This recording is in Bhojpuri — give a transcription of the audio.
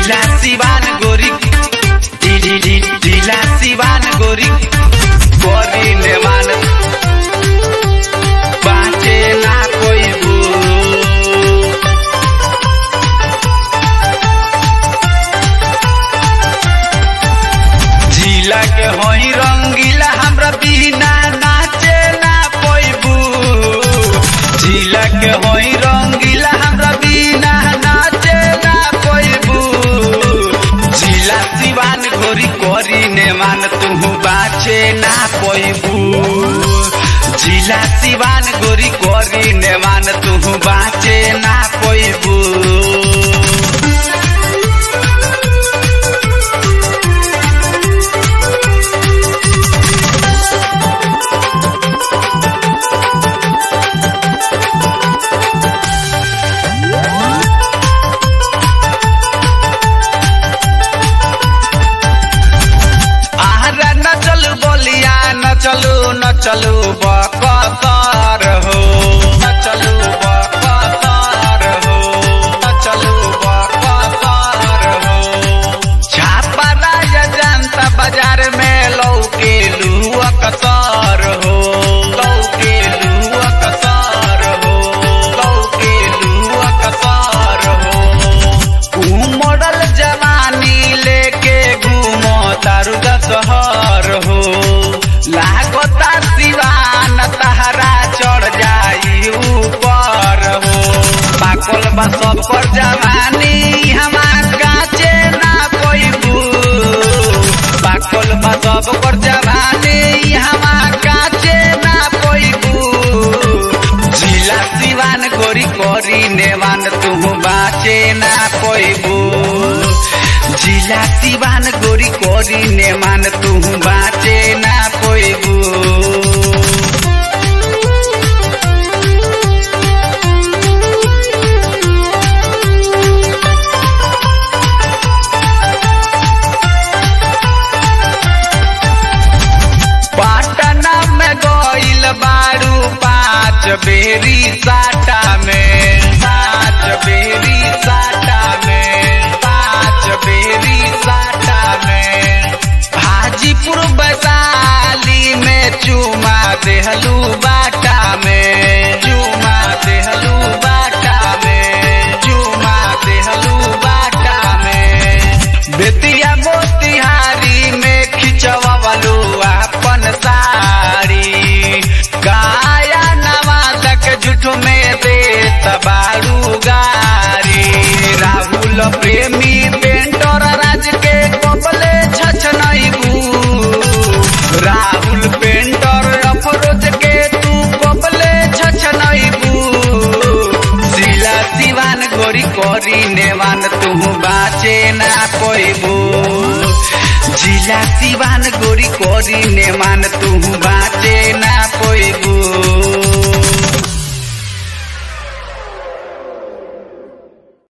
जिला सिवान गोरी जी जी जी जिला सिवान गोरी गोरी ने मान बाँचे ना कोई भू जिला के होई रंगीला हमरा बिना नाचे ना पैबू जिला के होई रंगीला हमरा बिना नाचे ना पैबू जिला सिवान गोरी कोरी ने मान तू बाचे ना पैबू जिला सिवान गोरी कोरी ने मान तू बाचे ना पैबू आहारा न चलू बोलिया न चलू न चलू बकसर हो न चलू बकसर हो न चलू बकसर हो छापा राजा जनता बाजार में लौके लुआ कसर हो लौके लुआ कसर हो लौके लुआ कसर हो उमड़ल जवानी लेके घूमो तारू शहर हो लागता सिवान तहरा चढ़ जाई ऊपर हो पाकल बा सब पर जवानी हमार काचे ना पैबू पाकल बा सब पर जवानी हमार काचे ना पैबू जिला सिवान गोरी कोरी नेवान तू बाचे ना पैबू जिला सिवान गोरी कोरी नेमान तू बाचे ना पैबू पाटना में गइल बारू पाँच बेरी साटा में पाँच बेरी साटा में पाँच बेरी साटा में हाजीपुर वैशाली में चुमा देहलू बाटा में चुमा देहलू बाटा में चुमा देहलू बाटा में बेतिया मोतिहारी में खिंचवालू अपन साड़ी काया नवादक झूठ में दे तबारू गारी राहुल प्रेमी पेंटर राज के कपले छछ राहुल पेंटर अफरोज के तू कपले छछ जिला सिवान गोरी कोरी नेवान तू बाचे ना पैबू जिला सिवान गोरी कोरी नेमान तू बाचे